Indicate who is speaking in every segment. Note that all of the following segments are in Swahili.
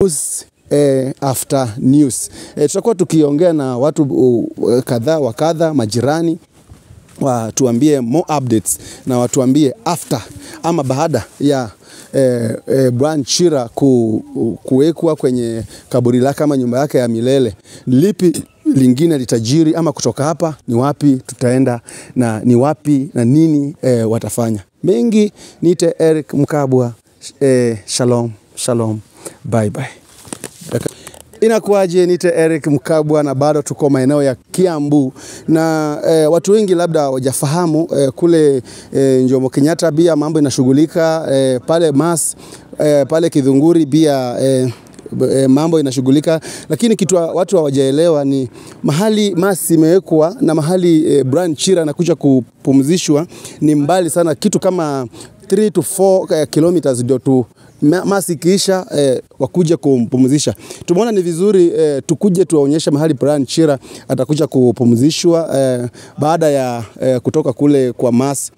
Speaker 1: news eh, after news. Eh, tutakuwa tukiongea na watu uh, kadhaa wa kadha, majirani watuambie more updates na watuambie after ama baada ya eh, eh, Brian Chira ku, kuwekwa kwenye kaburi lake ama nyumba yake ya milele, lipi lingine litajiri ama kutoka hapa ni wapi tutaenda na ni wapi na nini eh, watafanya. Mengi niite Eric Mkabwa. Eh, shalom shalom, bye bye. Inakuwaje? Nite Eric Mkabwa na bado tuko maeneo ya Kiambu na eh, watu wengi labda hawajafahamu eh, kule eh, Jomo Kenyatta pia mambo inashughulika eh, pale Mas eh, pale Kidhunguri pia eh, e, mambo inashughulika, lakini kitu watu hawajaelewa ni mahali Mas imewekwa na mahali e, Brian Chira anakuja kupumzishwa ni mbali sana, kitu kama 3 to 4 uh, kilometers ndio tu Mas ikiisha eh, wakuja kumpumzisha. Tumeona ni vizuri eh, tukuje tuwaonyeshe mahali Brian Chira atakuja kupumzishwa eh, baada ya eh, kutoka kule kwa Mas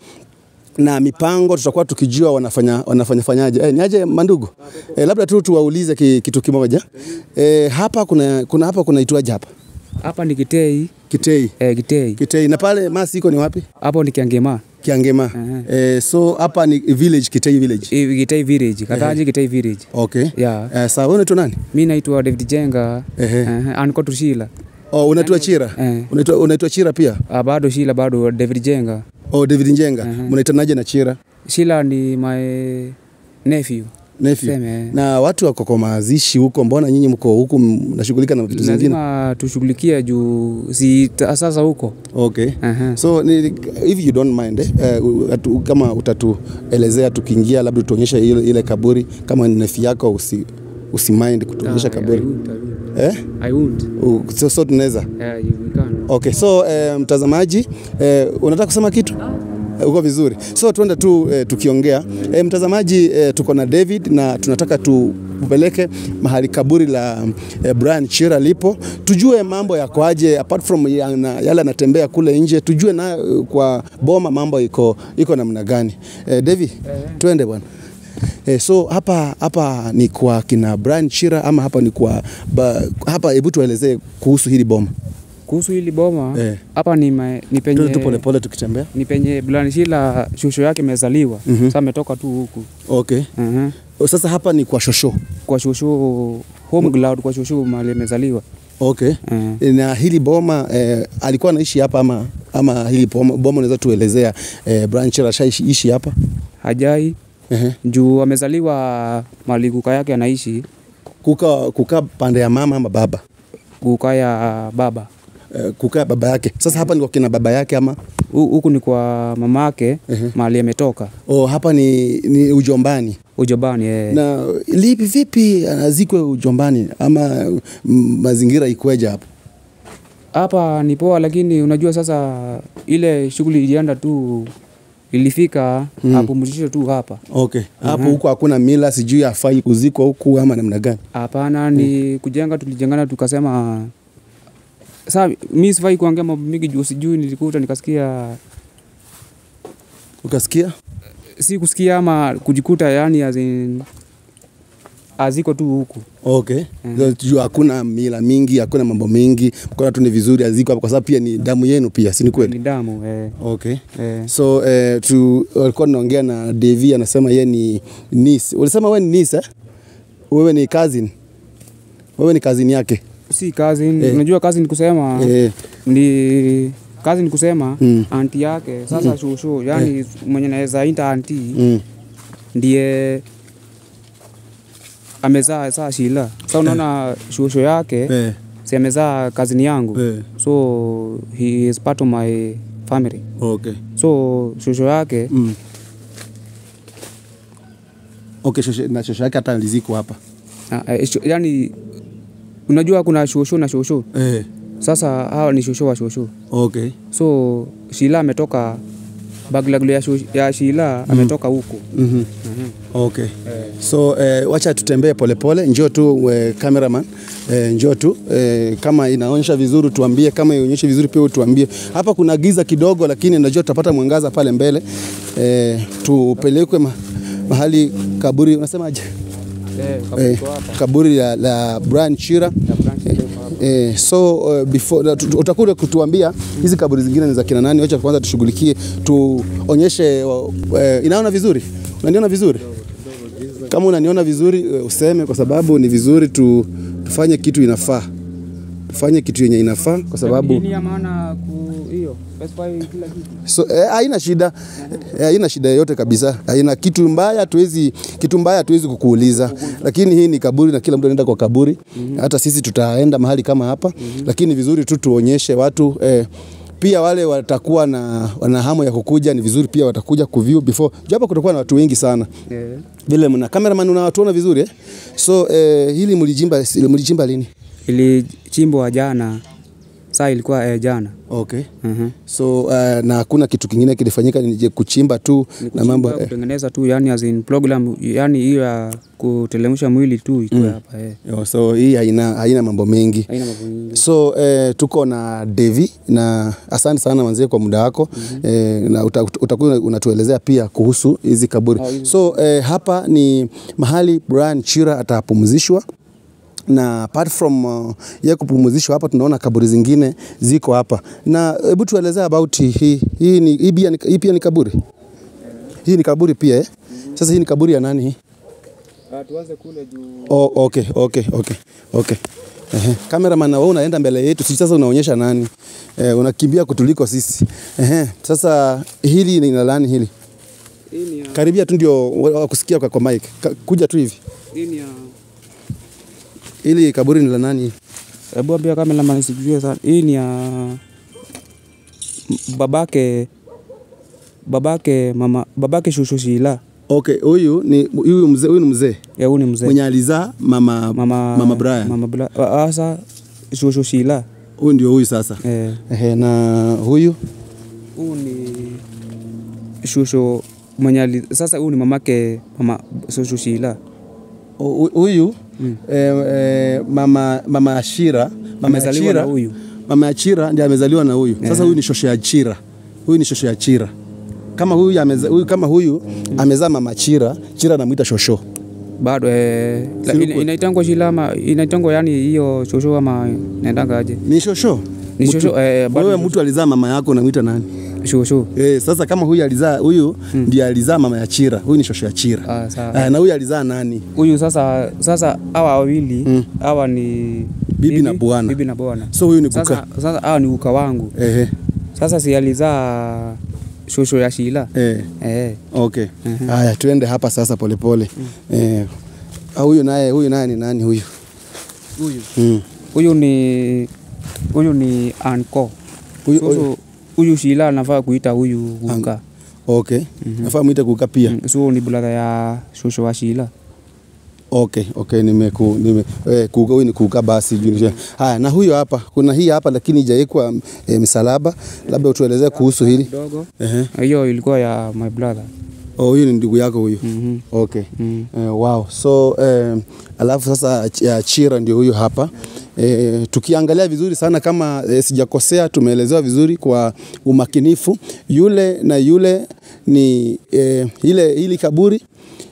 Speaker 1: na mipango tutakuwa tukijua wanafanya wanafanya fanyaje. Eh, niaje mandugu? Eh, labda tu tuwaulize ki, kitu kimoja. Eh, hapa kuna kuna hapa kuna itwaje hapa?
Speaker 2: Hapa ni Kitei.
Speaker 1: Kitei.
Speaker 2: Eh, Kitei.
Speaker 1: Kitei. Na pale Mas iko ni wapi?
Speaker 2: Hapo ni Kiangema.
Speaker 1: Kiangema.
Speaker 2: Uh-huh.
Speaker 1: Eh, so hapa ni village Kitei village.
Speaker 2: Eh, Kitei village. Kataji Kitei village.
Speaker 1: Okay.
Speaker 2: Yeah.
Speaker 1: Eh, sawa wewe unaitwa nani?
Speaker 2: Mimi naitwa David Jenga.
Speaker 1: Ehe.
Speaker 2: Uh, anko Tushila.
Speaker 1: Oh, unaitwa Chira?
Speaker 2: Eh.
Speaker 1: Unaitwa unaitwa Chira pia?
Speaker 2: Ah, bado Shila bado David Jenga.
Speaker 1: Oh, David Njenga. Mnaitanaje na Chira?
Speaker 2: Shila ni my nephew.
Speaker 1: Nephew.
Speaker 2: Seme.
Speaker 1: Na watu wako kwa mazishi huko, mbona nyinyi mko huku mnashughulika na vitu zingine?
Speaker 2: Lazima tushughulikie juu si ta- sasa huko.
Speaker 1: Okay.
Speaker 2: Aha.
Speaker 1: So ni, if you don't mind eh, uh, atu, kama utatuelezea tukiingia, labda tuonyeshe ile, ile kaburi kama ni nefi yako usi, usi-mind kutuonyesha
Speaker 2: Ah, I
Speaker 1: kaburi
Speaker 2: won't, I won't.
Speaker 1: eh?
Speaker 2: I won't.
Speaker 1: U- So, so tunaweza
Speaker 2: Yeah, you we can.
Speaker 1: Okay, so eh, mtazamaji eh, unataka kusema kitu? Eh, Uko vizuri. So tuende tu eh, tukiongea. Eh, mtazamaji eh, tuko na David na tunataka tupeleke mahali kaburi la eh, Brian Chira lipo, tujue mambo yako aje apart from ya, na, yale anatembea kule nje, tujue na eh, kwa boma mambo iko iko namna gani. Eh, David, twende bwana. Eh, so hapa hapa ni kwa kina Brian Chira ama hapa ni kwa ba, hapa, hebu tuelezee kuhusu hili boma.
Speaker 2: Kuhusu hili boma
Speaker 1: Eh.
Speaker 2: hapa ni, ma- ni
Speaker 1: Tuende tu
Speaker 2: penye
Speaker 1: polepole tukitembea.
Speaker 2: ni penye Blanishila shosho yake imezaliwa.
Speaker 1: Mhm.
Speaker 2: Sasa ametoka tu huku.
Speaker 1: Okay.
Speaker 2: Aha.
Speaker 1: Sasa hapa ni kwa shosho.
Speaker 2: Kwa shosho home ground kwa shosho mahali amezaliwa.
Speaker 1: Okay.
Speaker 2: Eh.
Speaker 1: Na hili boma eh, alikuwa anaishi hapa ama ama hili boma, boma unaweza tuelezea eh, Brian Chira ashaishi hapa?
Speaker 2: Hajai
Speaker 1: Ehe.
Speaker 2: juu amezaliwa mahali kuka yake anaishi
Speaker 1: Kuka kukaa pande ya mama ama baba?
Speaker 2: kuka ya baba.
Speaker 1: Eh, kukaa baba yake. Sasa hapa ni kwa kina baba yake ama
Speaker 2: Hu- Huku ni kwa mamake
Speaker 1: Ehe.
Speaker 2: mahali ametoka
Speaker 1: oh, hapa ni, ni ujombani.
Speaker 2: ujobani eh.
Speaker 1: Na lipi vipi anazikwe ujombani ama mm, mazingira ikweje hapo?
Speaker 2: Hapa ni poa, lakini unajua sasa ile shughuli ilienda tu ilifika
Speaker 1: Mm.
Speaker 2: apumzishe tu hapa.
Speaker 1: Okay. Hapo huko hakuna mila sijui afai kuzikwa huku ama namna gani?
Speaker 2: Hapana, ni kujenga, tulijengana tukasema sasa mi sifai kuongea mambo mingi juu sijui, nilikuta nikasikia,
Speaker 1: Ukasikia?
Speaker 2: si kusikia ama kujikuta, yani as in, aziko tu huku
Speaker 1: Okay. Mm. Juu hakuna mila mingi, hakuna mambo mingi, mkona tu ni vizuri aziko hapo kwa sababu pia ni damu yenu pia, si ni kweli?
Speaker 2: ni damu eh,
Speaker 1: Okay.
Speaker 2: eh.
Speaker 1: So eh, tu walikuwa tunaongea na Devi anasema yeye ni niece. Ulisema wewe ni niece eh? Wewe ni cousin. Wewe ni cousin yake.
Speaker 2: Si kazi
Speaker 1: Eh.
Speaker 2: unajua kazi ni kusema
Speaker 1: Eh,
Speaker 2: ni kazi ni kusema
Speaker 1: Mm.
Speaker 2: anti yake sasa shushu yani mwenye naweza ita anti
Speaker 1: mm.
Speaker 2: ndiye amezaa saa Shila. Sasa unaona shosho yake
Speaker 1: Eh,
Speaker 2: si amezaa kazini yangu
Speaker 1: eh.
Speaker 2: so he is part of my family.
Speaker 1: Okay.
Speaker 2: So shosho yake
Speaker 1: Mm. Okay, shosho, na shosho yake hata alizikwa hapa.
Speaker 2: ah, eh, sho- yani unajua kuna shosho na shosho.
Speaker 1: Eh.
Speaker 2: Sasa hawa ni shosho wa shosho.
Speaker 1: Okay.
Speaker 2: So Shila ametoka Baglaglo ya, shosho- ya Shila ametoka huko.
Speaker 1: Mhm. Okay. So eh, wacha tutembee polepole, njoo tu eh, cameraman eh, njoo tu eh, kama inaonyesha vizuri tuambie, kama ionyeshe vizuri pia tuambie. Hapa kuna giza kidogo, lakini najua tutapata mwangaza pale mbele eh, tupelekwe ma, mahali kaburi, unasemaje?
Speaker 2: Eh, kaburi
Speaker 1: eh,
Speaker 2: iko hapa.
Speaker 1: kaburi la, la Brian Chira
Speaker 2: Ya branch iko hapa.
Speaker 1: Eh, so uh, before uh, tu- utakuja kutuambia hizi kaburi zingine ni za kina nani. Wacha kwanza tushughulikie, tuonyeshe. Uh, uh, inaona vizuri, unaniona vizuri? Kama unaniona vizuri uh, useme, kwa sababu ni vizuri tu, tufanye kitu inafaa, tufanye kitu yenye inafaa kwa sababu
Speaker 2: Hii ni ya maana ku hiyo specify kila kitu.
Speaker 1: So, eh, haina shida eh, haina shida yoyote kabisa, haina kitu mbaya, tuwezi kitu mbaya hatuwezi kukuuliza, lakini hii ni kaburi na kila mtu anaenda kwa kaburi. Hata sisi tutaenda mahali kama hapa, lakini vizuri tu tuonyeshe watu eh, pia wale watakuwa na wana hamu ya kukuja, ni vizuri pia watakuja kuview before, japo kutakuwa na watu wengi sana
Speaker 2: Eh.
Speaker 1: vile mna cameraman unawatuona vizuri eh? So eh, hili mlijimba mlijimba lini?
Speaker 2: Ilichimbwa jana. Saa ilikuwa eh, jana.
Speaker 1: Okay.
Speaker 2: Mhm.
Speaker 1: So uh, na hakuna kitu kingine kilifanyika, ni je kuchimba tu na mambo
Speaker 2: Kuchimba,
Speaker 1: eh.
Speaker 2: kutengeneza tu yani as in program yani hiyo ya kutelemsha mwili tu iko hapa eh.
Speaker 1: Yo, so hii haina, haina mambo mengi
Speaker 2: Haina mambo mengi.
Speaker 1: so eh, tuko na Devi na asante sana manzie kwa muda wako mm-hmm. eh, na uta- uta- utakuwa unatuelezea pia kuhusu hizi kaburi
Speaker 2: Oh, hizi.
Speaker 1: so eh, hapa ni mahali Brian Chira atapumzishwa na apart from uh, ye kupumzishwa hapa, tunaona kaburi zingine ziko hapa, na hebu tuelezea about hii hii ni hii pia ni, hii pia ni kaburi hii ni kaburi pia eh? Sasa hii ni kaburi ya nani hii?
Speaker 2: Ah, tuanze kule juu.
Speaker 1: Oh, okay, okay, okay, okay. Ehe. Cameraman na wewe unaenda mbele yetu, sisi sasa unaonyesha nani? Eh, unakimbia kutuliko sisi. Ehe. Sasa hili ni la nani hili?
Speaker 2: Hii ni ya
Speaker 1: Karibia tu ndio wa- wakusikia kwa, kwa mic. Ka, kuja tu hivi.
Speaker 2: hii ni ya
Speaker 1: Hili kaburi ni la nani?
Speaker 2: Hebu ambia kamera nisijue sana. Hii ni ya m- babake babake mama babake shushu Shila.
Speaker 1: Okay, huyu ni huyu mzee, huyu ni mzee
Speaker 2: Ya huyu ni mzee.
Speaker 1: mwenye alizaa mama
Speaker 2: Mama
Speaker 1: mama Brian.
Speaker 2: Mama Brian. Asa shushu Shila.
Speaker 1: Huyu ndio huyu sasa.
Speaker 2: Eh.
Speaker 1: Ehe, na huyu
Speaker 2: Huyu ni shushu mwenye ali- sasa huyu ni mamake mama shushu Shila.
Speaker 1: hu- huyu
Speaker 2: Mm.
Speaker 1: eh, eh, mama mama Ashira, mama
Speaker 2: Amezaliwa na
Speaker 1: Achira-
Speaker 2: huyu.
Speaker 1: Mama Achira ndiye amezaliwa na huyu. Sasa huyu ni shosho ya Chira. Huyu ni shosho ya Chira. Kama huyu ameza, huyu kama huyu amezaa mama Chira, Chira anamuita shosho.
Speaker 2: Bado eh, la-
Speaker 1: Si
Speaker 2: ina-
Speaker 1: uko-
Speaker 2: inaitangwa Shila ama inaitangwa yani hiyo shushu ama naendanga aje?
Speaker 1: Ni shosho.
Speaker 2: Ni
Speaker 1: Mtu-
Speaker 2: shosho eh, bado
Speaker 1: Wewe mtu alizaa mama yako unamuita nani?
Speaker 2: shushu.
Speaker 1: Eh, sasa kama huyu alizaa huyu ndiye alizaa mama ya Chira. Huyu ni shosho ya Chira.
Speaker 2: Ah, sawa.
Speaker 1: Ah, na huyu alizaa nani?
Speaker 2: huyu sasa sasa hawa wawili hawa ni
Speaker 1: Bibi na bwana.
Speaker 2: bibi na bwana
Speaker 1: So huyu ni
Speaker 2: sasa
Speaker 1: kuka.
Speaker 2: sasa hawa ni uka wangu
Speaker 1: Ehe.
Speaker 2: sasa si alizaa shosho ya Shila
Speaker 1: Eh.
Speaker 2: eh
Speaker 1: Okay. Haya, tuende hapa sasa polepole. Eh. ah, huyu naye huyu naye ni nani huyu?
Speaker 2: huyu
Speaker 1: Mm.
Speaker 2: huyu ni huyu ni anko
Speaker 1: Huyu,
Speaker 2: huyu
Speaker 1: huyu.
Speaker 2: huyu Shila anafaa kuita huyu uka
Speaker 1: Okay. Nafaa muite kuka pia.
Speaker 2: Mm, so ni brother ya shosho wa Shila
Speaker 1: Okay, okay, nimeku nime eh, kuka huyu ni kuka basi juu. Haya, na huyo hapa, kuna hii hapa lakini haijaekwa eh, msalaba. Labda utuelezee kuhusu hili.
Speaker 2: kidogo
Speaker 1: Ehe.
Speaker 2: hiyo ilikuwa ya my brother
Speaker 1: Oh, huyu ni ndugu yako huyu.
Speaker 2: mhm
Speaker 1: Okay.
Speaker 2: mm.
Speaker 1: Eh, wow. So eh, alafu sasa ch- ya Chira ndio huyu hapa. Eh, tukiangalia vizuri sana kama eh, sijakosea, tumeelezewa vizuri kwa umakinifu. Yule na yule ni eh, ile hili kaburi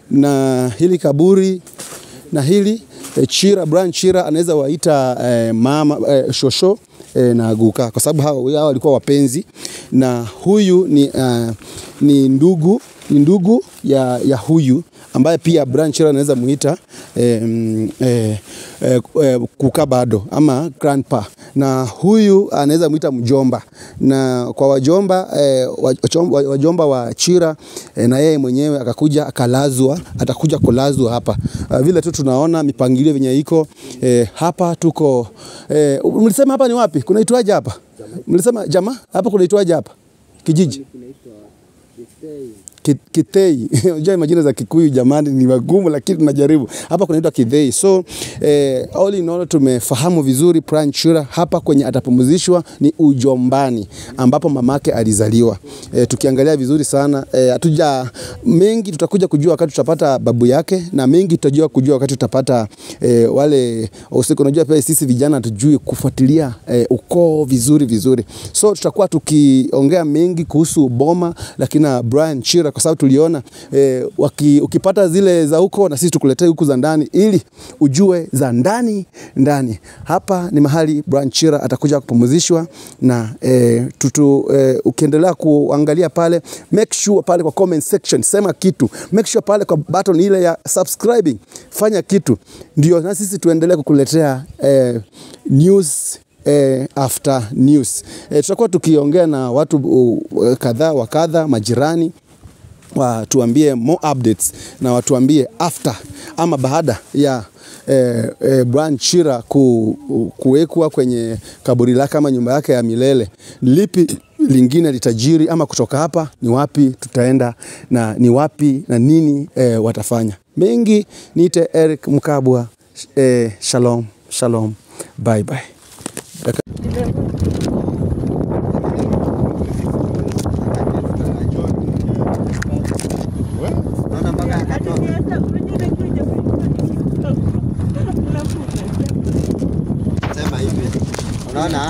Speaker 1: na hili kaburi na hili eh, Chira Brian Chira anaweza waita eh, mama eh, shosho eh, na guka kwa sababu hawa hawa walikuwa wapenzi na huyu ni, uh, ni ndugu ni ndugu ya, ya huyu ambaye pia Brian Chira anaweza muita eh, mm, eh, eh, eh, kuka bado ama grandpa, na huyu anaweza muita mjomba, na kwa wajomba eh, wachom- wajomba wa Chira eh, na yeye mwenyewe akakuja akalazwa, atakuja kulazwa hapa uh, vile tu tunaona mipangilio venye iko eh, hapa tuko eh, mlisema hapa ni wapi? Kunaitwaje hapa? Mlisema jamaa hapa kunaitwaje hapa kijiji? Ki- Kitei. Unajua majina za Kikuyu jamani ni magumu, lakini tunajaribu. Hapa kunaitwa Kithei. So eh, all in all tumefahamu vizuri Brian Chura hapa kwenye atapumzishwa ni ujombani ambapo mamake alizaliwa. Eh, tukiangalia vizuri sana eh, hatuja mengi tutakuja kujua wakati tutapata babu yake na mengi tutajua kujua wakati tutapata eh, wale usiku. Unajua pia sisi vijana hatujui kufuatilia eh, ukoo vizuri vizuri, so tutakuwa tukiongea mengi kuhusu boma lakini na Brian Chira kwa sababu tuliona eh, waki, ukipata zile za huko na sisi tukuletee huku za ndani, ili ujue za ndani ndani. Hapa ni mahali Brian Chira atakuja kupumzishwa na eh, tutu, eh, ukiendelea kuangalia pale, make sure pale kwa comment section sema kitu, make sure pale kwa button ile ya subscribing fanya kitu, ndio na sisi tuendelee kukuletea eh, news eh, after news. Eh, tutakuwa tukiongea na watu uh, kadhaa wa kadha, majirani watuambie more updates na watuambie after ama baada ya eh, eh, Brian Chira ku, kuwekwa kwenye kaburi lake ama nyumba yake ya milele, lipi lingine litajiri ama kutoka hapa ni wapi tutaenda na ni wapi na nini eh, watafanya. Mengi niite Eric Mkabwa. Eh, shalom shalom, bye bye.
Speaker 3: Sema hivi. Unaona?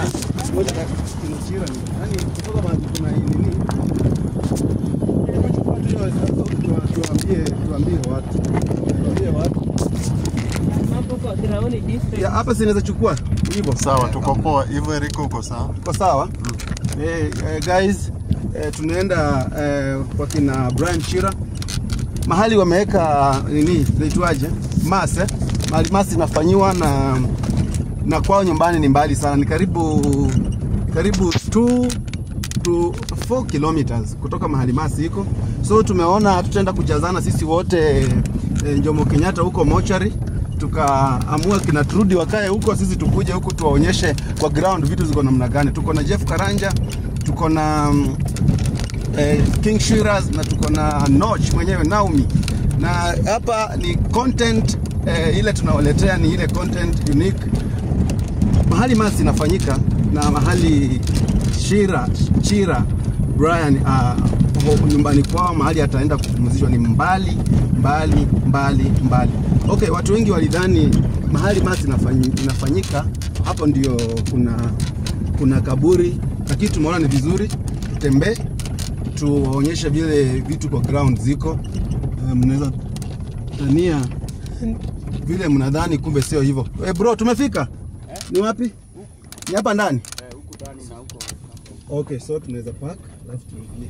Speaker 1: Ya, hapa sinaweza chukua hivyo
Speaker 3: Sawa, tuko poa. Hivyo Eriko uko sawa?
Speaker 1: Kwa sawa eh, eh, guys eh, tunaenda eh, kwa kina Brian Chira mahali wameweka nini naitwaje mas eh? mahali mas inafanyiwa na na kwao nyumbani ni mbali sana, ni karibu karibu 2 to 4 kilometers kutoka mahali masi iko, so tumeona tutaenda kujazana sisi wote eh, Jomo Kenyatta huko mochari tukaamua kina Trudi wakae huko, sisi tukuje huku tuwaonyeshe kwa ground vitu ziko namna gani. Tuko na Jeff Karanja, tuko na mm, eh, King Shiraz na tuko na Noch mwenyewe Naomi, na hapa ni content eh, ile tunawaletea ni ile content unique mahali masi inafanyika na mahali Shira Chira Brian uh, nyumbani kwao mahali ataenda kupumzishwa ni mbali mbali mbali mbali. Okay, watu wengi walidhani mahali masi inafanyi- inafanyika hapo ndio kuna kuna kaburi, lakini tumeona ni vizuri tutembee tuwaonyeshe vile vitu kwa ground ziko. Uh, mnaweza tania vile mnadhani, kumbe sio hivyo. Eh, bro, tumefika. Ni wapi? Ni hapa ndani? Okay, so tunaweza park alafu tuingie.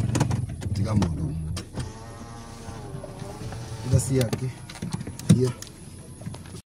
Speaker 3: Tiga mono.
Speaker 1: Basi yake. Yeah.